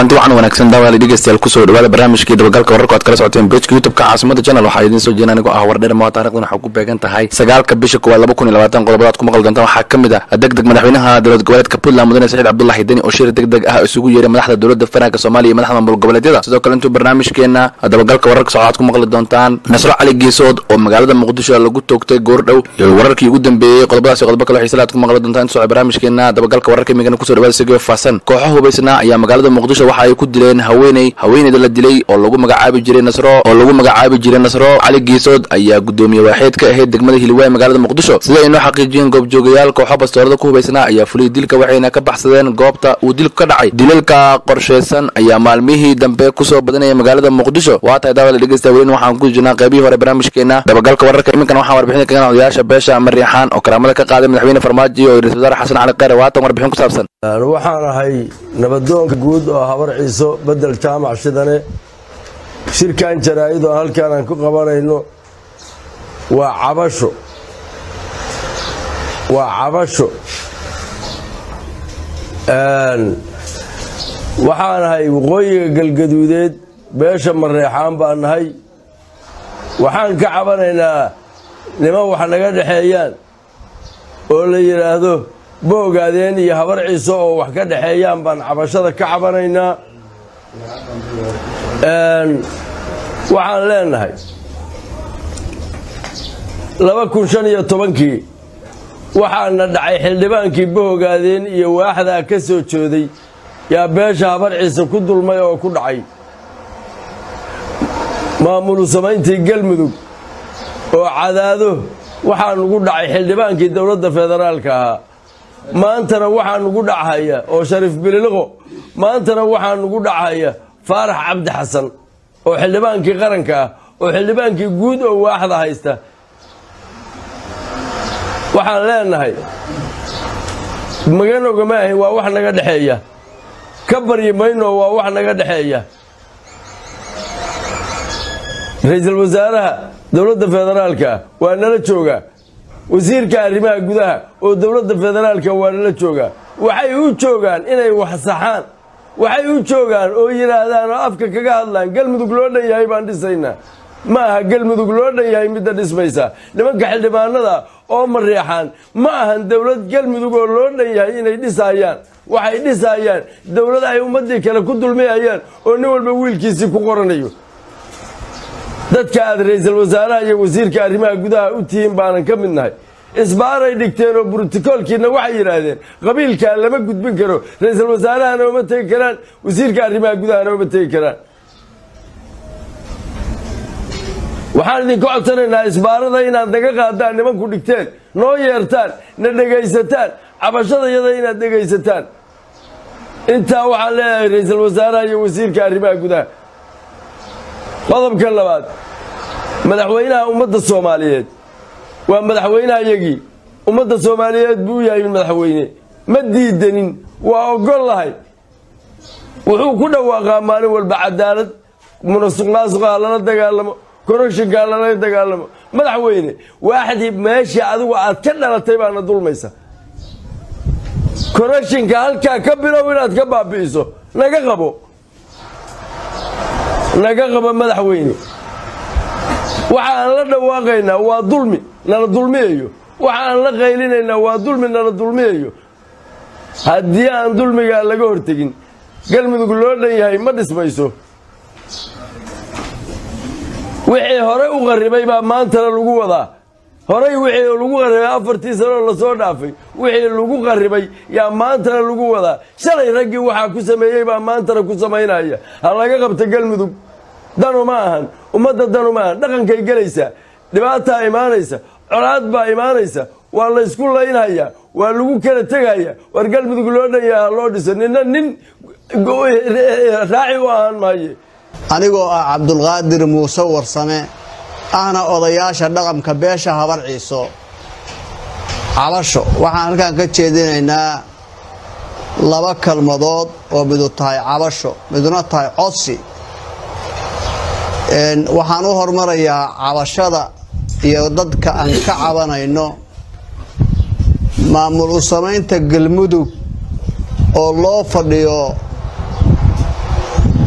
kulanti wacan wanaagsan daawaali dhegeystayaal kusoo dhawaada barnaamijkii dabagalka wararka oad kala socoteen bejka youtubeka caasimada channel waxaa idiin soo jeena anigoo ah wardheer maa taarikhdan waxaa ku beegan tahay sagaalka bisha koowaad laba kun iyo labaatan qodobadaad ku maqli doontaan waxaa ka mid ah deg deg madaxweynaha dowlad goboleedka puntland mudane saciid cabdullahi deni oo shir deg deg ah isugu yeeray madaxda dowladda federaalk soomaaliya iyo madaxda maamul goboleedyada sidoo kale intuu barnaamijkeena dabagalka wararka socdaad ku maqli doontaan nasro cali geesood oo magaalada muqdisho lagu toogtay goordhow iyo wararkii ugu dambeeyey qodobadaas iyo qodobo kale xiisalaad ku maqli doontaan intuu socda barnaamijkeena dabagalka wararka imigana kusoo dhawaada sigeo faahsan kooxo hubaysnaa ayaa magaalada muqdisho waxa ay ku dileen haweeney haweeneyda la dilay oo lagu magacaabi jiray nasro oo lagu magacaabi jiray nasro cali geesood ayaa gudoomiye waaxeed ka ahayd degmada hiliwaay magaalada muqdisho sida ay noo xaqiijiyeen goobjoogayaal kooxo bastoorada ku hubaysnaa ayaa fuliyay dilka waxayna ka baxsadeen goobta uu dilku ka dhacay dilalka qorsheysan ayaa maalmihii dambe kusoo badanaya magaalada muqdisho waa tahay daawada dhegeysta welin waxaan ku jirnaa qaybihii hore barnaamijkeena dabagalka wararka iminkan waxaan warbixin kagan odayaasha beesha mariixaan oo karaamada ka qaaday madaxweyne farmaajo iyo ra-isul wasaare xasan cali kheyre waatan warbixin ku saabsan waxaan ahay nabadoonka guud oo habar ciiso bedel jaamac shidane shirkan jaraa'id oo halkaan aan ku qabanayno waa cabasho waa cabasho waxaan ahay waqooyiga galgaduudeed beesha mareexaan baan nahay waxaan ka cabanaynaa niman wax naga dhexeeyaan oo la yidhaahdo boogaadeen iyo habar ciiso oo wax ka dhexeeyaan baan cabashada ka cabanaynaa waxaan leenahay laba kun shan iyo tobankii waxaana dhacay xildhibaankii bohogaadeen iyo waaxdaa ka soo jooday yaa beesha habar ciise ku dulmay oo ku dhacay maamulu samayntii galmudug oo cadaado waxaa nugu dhacay xildhibaankii dowladda federaalka ahaa maantana waxaa nugu dhachaya oo shariif bililiqo maantana waxaa nugu dhachaya faarax cabdi xasan oo xildhibaankii qaranka ah oo xildhibaankii guud oo waaxda haysta waxaan leenahay maganoga ma ahin waa wax naga dhexeeya ka baryi mayno waa wax naga dhexeeya ra-iisul wasaaraha dowladda federaalka waa nala joogaa wasiirka arrimaha gudaha oo dowladda federaalka waa nala joogaa waxay u joogaan inay wax saxaan waxay u joogaan oo yidhaahdaan oo afka kaga hadlaan galmudug loo dhan yahay baan dhisaynaa ma aha galmudug loo dhan yahay midda dhismaysa nimanka xildhibaanada oo mareexaan ma ahan dowlad galmudug oo loo dhan yahay inay dhisaayaan waxay dhisaayaan dowlad ay ummadii kale ku dulmayayaan oo nin walba wiilkiisii ku qoranayo dadka aad ra-iisul wasaaraha iyo wasiirka arrimaha gudaha u tihiin baanan ka mid nahay isbaaray dhigteen oo brotokoolkiina waxay yidhaahdeen qabiilkaa lama gudbin karo ra-iisul wasaarahana uma tegi karaan wasiirka arrimaha gudahana uma tegi karaan waxaan idinka codsanaynaa isbaarada inaad naga qaadaan nimanku dhigteen noo yeertaan na dhegaysataan cabashadayada inaad dhegaysataan intaa waxaan leeyahay ra-iisul wasaaraha iyo wasiirka arrimaha gudaha qodobka labaad madaxweynaha ummadda soomaaliyeed waa madaxweynaha yagii ummadda soomaaliyeed buu u yahay madaxweyne ma diidanin waa ogol lahay wuxuu ku dhawaaqaa maalin walba cadaalad munasuq naasuqaa lala dagaalamo koroshinkaa lala dagaalamo madaxweyne waaxdii meeshii adigu aad ka dhalatay baana dulmaysa koroshinka halkaa ka bilow inaad ka baabi'iso naga qabo naga qabo madaxweyne waxa aan la dhawaaqaynaa waa dulmi nala dulmiyayo waxa aan la qaylinaynaa waa dulmi nala dulmiyayo haddii aan dulmigaa laga hortegin galmudug loo dhan yahay ma dhismayso wixii hore u qarribay baa maantana lagu wadaa horay wixii lagu qarribay afartii sanoo lasoo dhaafay wixii lagu qarribay yaa maantana lagu wadaa shalay raggii waxaa ku sameeyey baa maantana ku samaynaya ha laga qabta galmudug danu ma ahan ummadda danu ma ahan dhaqankay gelaysaa dhibaataa imaanaysa colaad baa imaanaysa waa la ysku laynhayaa waa lagu kala tegaya war galmudug loo dhan yaha loo dhiso nina nin raaci u ahaan maaye anigoo ah cabdulqaadir muuse warsame ahna odayaasha dhaqanka beesha habar ciiso cabasho waxaan halkaan ka jeedinaynaa laba kalmadood oo midu tahay cabasho miduna tahay codsi waxaan u hormarayaa cabashada iyo dadka aan ka cabanayno maamul u samaynta galmudug oo loo fadhiyo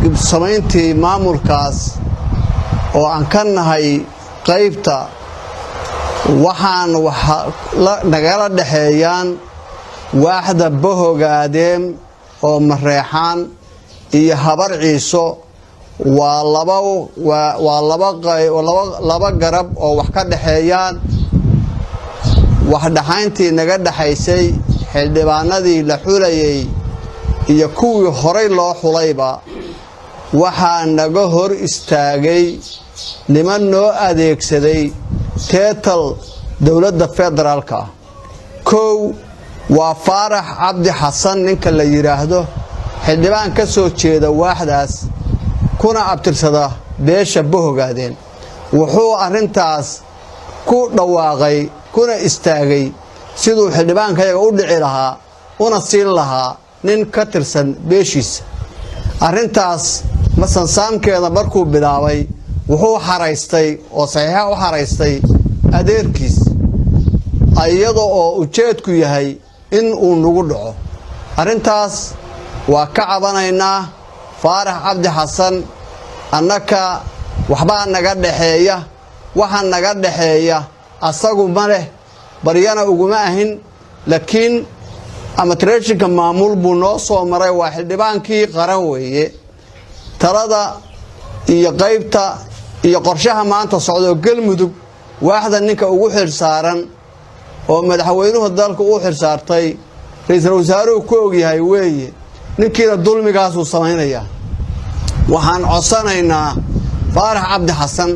samayntii maamulkaas oo aan ka nahay qaybta waxaan nagala dhexeeyaan waaxda bahogaadeem oo mareexaan iyo habar ciiso waa waa laba garab oo wax ka dhexeeyaan waxdhaxayntii naga dhexaysay xildhibaanadii la xulayay iyo kuwii horay loo xulayba waxaa naga hor istaagay niman noo adeegsaday teetal dowladda federaalka ah kow waa faarax cabdi xasan ninka la yidhaahdo xildhibaan ka soo jeeda waaxdaas kuna abtirsada beesha bahogaadeen wuxuu arrintaas ku dhawaaqay kuna istaagay siduu xildhibaankayaga u dhici lahaa una siin lahaa nin ka tirsan beeshiisa arrintaas masansaamkeeda markuu bilaabay wuxuu xaraystay oo saxiixa u xaraystay adeerkiis iyada oo ujeedku yahay in uu nagu dhaco arrintaas waa ka cabanaynaa faarax cabdi xasan annaka waxbaa naga dhexeeya waxa naga dhexeeya asagu ma leh baryana uguma ahin laakiin amatreeshinka maamul buu noo soo maray waa xildhibaankii qaran weeye talada iyo qaybta iyo qorshaha maanta socdaoo galmudug waaxda ninka ugu xilsaaran oo madaxweynuhu dalka u xilsaartay ra-iisul wasaaruhu ku ogyahay weeye ninkiina dulmigaasuu samaynayaa waxaan codsanaynaa faarax cabdi xasan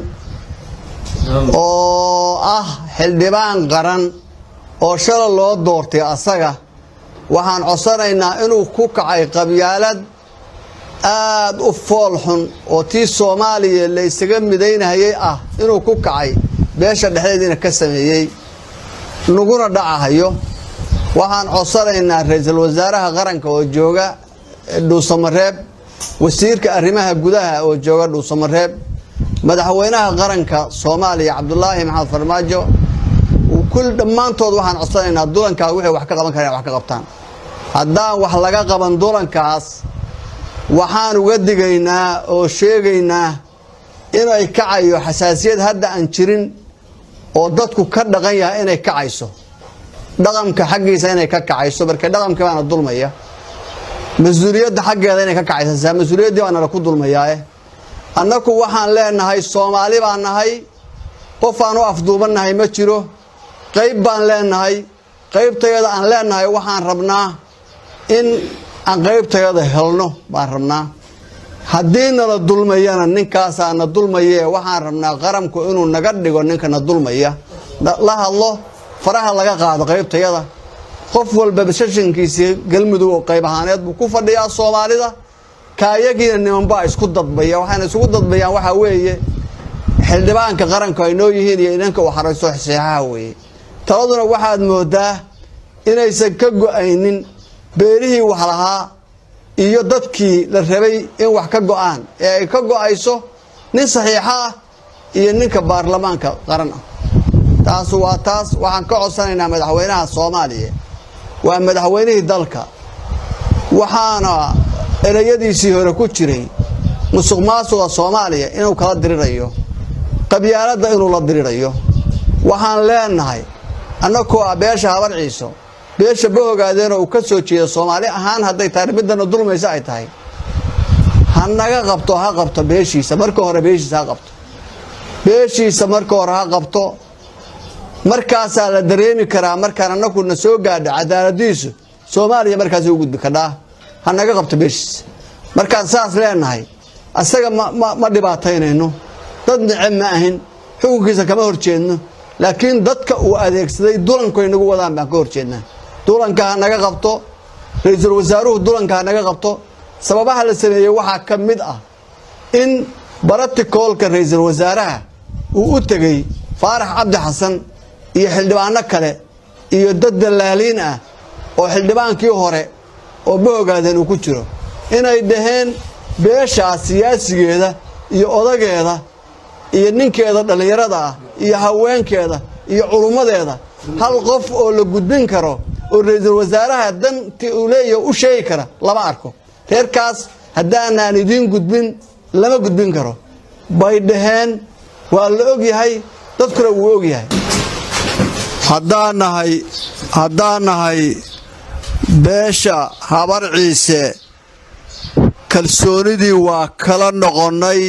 oo ah xildhibaan qaran oo shala loo doortay asaga waxaan codsanaynaa inuu ku kacay qabyaalad aad u fool xun oo tii soomaaliya la isaga midaynahayay ah inuu ku kacay beesha dhexdeediina ka sameeyey naguna dhacahayo waxaan codsanaynaa ra-iisul wasaaraha qaranka oo jooga dhuusamareeb wasiirka arrimaha gudaha oo jooga dhuusamareeb madaxweynaha qaranka soomaaliya cabdulaahi maxamed farmaajo kul dhammaantood waxaan codsanaynaa dulankaa wixii wax ka qaban kareen wax ka qabtaan haddaan wax laga qaban dulankaas waxaan uga digaynaa oo sheegaynaa inay kacayo xasaasiyad hadda aan jirin oo dadku ka dhaqan yahay inay kacayso dhaqanka xaggiisa inay ka kacayso marka dhaqankii baana dulmaya mas-uuliyadda xaggeeda inay ka kacaysa mas-uuliyaddii baa nala ku dulmayaae annaku waxaan leenahay soomaali baan nahay qofaan u afduubannahay ma jiro qayb baan leenahay qaybtayada aan leenahay waxaan rabnaa in aan qaybtayada helno baan rabnaa haddii nala dulmayana ninkaasaa na dulmaye waxaan rabnaa qaranku inuu naga dhigo ninka na dulmaya la hadlo faraha laga qaado qaybtayada qof walba shashankiisii galmudug oo qayb ahaaneed buu ku fadhiyaa soomaalida kaayagiina nimanbaa isku dadbaya waxayna isugu dadbayaan waxaa weeye xildhibaanka qaranku ay noo yihiin iyo inanka uu xaraysto saxeexaha weeye taladuna waxaad moodaa inaysan ka go-aynin beerihii wax lahaa iyo dadkii la rabay in wax ka go-aan ee ay ka go-ayso nin saxiixo ah iyo ninka baarlamaanka qaran ah taas waa taas waxaan ka codsanaynaa madaxweynaha soomaaliya waa madaxweynihii dalka waxaana ereyadiisii hore ku jiray musuq maasuqa soomaaliya inuu kala dirirayo qabyaaladda inuu la dirirayo waxaan leenahay annakoo ah beesha habar ciiso beesha bahogaadeenoo uu ka soo jeeda soomaali ahaan hadday tahay midana dulmaysa ay tahay ha naga qabto ha qabto beeshiisa marka hore beeshiisa ha qabto beeshiisa marka hore ha qabto markaasaa la dareemi karaa markaan annaku na soo gaadho cadaaladiisu soomaaliya markaasay u gudbi kadhaa ha naga qabto beeshiisa markaan saas leenahay asaga ma dhibaataynayno dad neceb ma ahin xukunkiisa kama horjeedno laakiin dadka uu adeegsaday dulanku ay nagu wadaan baan ka horjeednaa dulanka ha naga qabto ra-iisul wasaaruhu dulanka ha naga qabto sababaha la sameeyey waxaa ka mid ah in baraticoolka ra-iisul wasaaraha uu u tegey faarax cabdi xasan iyo xildhibaano kale iyo dad dallaaliin ah oo xildhibaankii hore oo bahogaadeen uu ku jiro inay dhaheen beeshaas siyaasigeeda iyo odageeda iyo ninkeeda dhallinyarada ah iyo haweenkeeda iyo culummadeeda hal qof oo la gudbin karo oo ra-iisul wasaaraha danti uu leeyahay u sheegi kara lama arko reerkaas haddaanaan idiin gudbin lama gudbin karo bay dhaheen waa la ogyahay dadkuna wuu ogyahay haddaan nahay haddaan nahay beesha habar ciise kalsoonidii waa kala noqonnay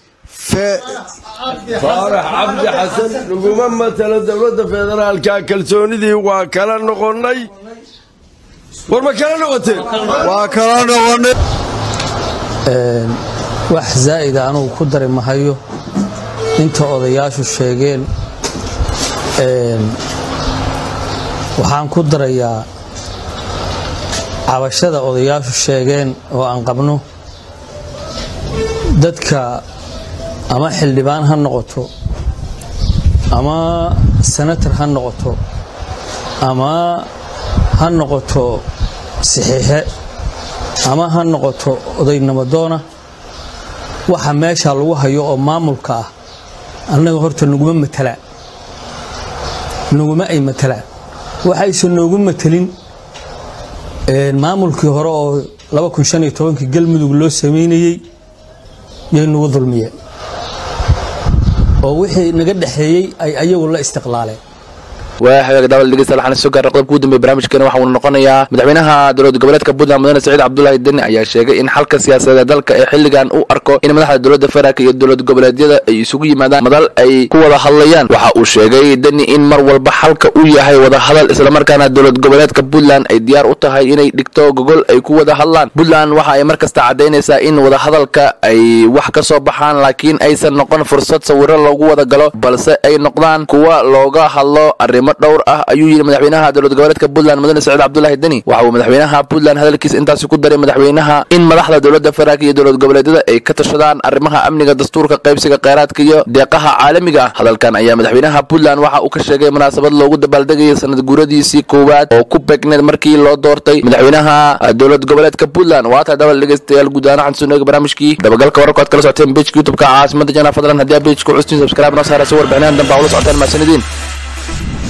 faarax cabdi xasan laguma matalo dowladda federaalka kalsoonidii waa kala noqonnay war ma kala noqoteen waa kala noqonnay wax zaa'ida anugu ku dari mahayo inta odayaashu sheegeen waxaan ku darayaa cabashada odayaashu sheegeen oo aan qabno dadka ama xildhibaan ha noqoto ama senator ha noqoto ama ha noqoto saxiixe ama ha noqoto odaynamadoona waxa meesha lagu hayo oo maamulka ah annaga horta naguma matalaan naguma ay matalaan waxayse noogu matelin maamulkii hore oo galmudug loo samaynayey yay nagu dulmiyeen oo wixii naga dhexeeyey ay ayagu la istiqlaaleen waa hagaag daawada dhegeystayaal waxaan soo gaarnay qodobka ugu dambeeya barnaamijkeena waxa uu noqonayaa madaxweynaha dowlad goboleedka puntland mudane saciid cabdulaahi deni ayaa sheegay in xalka siyaasadeed dalka ee xilligan u arko in madaxda dowladda federaalk iyo dowlad goboleedyada ay isugu yimaadaan madal ay ku wada hadlayaan waxa uu sheegay deni in mar walba xalka uu yahay wada hadal islamarkaana dowlad goboleedka puntland ay diyaar u tahay inay dhigto gogol ay ku wada hadlaan puntland waxa ay mar kasta caddaynaysaa in wada hadalka ay wax ka soo baxaan laakiin aysan noqon fursad sawiro loogu wada galo balse ay noqdaan kuwa looga hadlo arrimo dhowr ah ayuu yidhi madaxweynaha dowlad goboleedka puntland mudane saciid cabdulaahi deni waxa uu madaxweynaha puntland hadalkiisa intaasi ku daray madaxweynaha in madaxda dowladda federaalk iyo dowlad goboleedyada ay ka tashadaan arrimaha amniga dastuurka qaybsiga kheyraadka iyo deeqaha caalamiga ah hadalkan ayaa madaxweynaha puntland waxa uu ka sheegay munaasabad loogu dabaaldegayay sanad guuradiisii koowaad oo ku begneed markii loo doortay madaxweynaha dowlad goboleedka puntland waa tahay dabal dhegeystayaal guud ahaan waxaan soo nooga barnaamijkii dabagalka wararka aad kala socoteen bejka youtubeka caasimada jana fadlan haddii aa bejka custiin subscribe noo saara si warbixinahan dambe aa ula socotaan mahadsanidin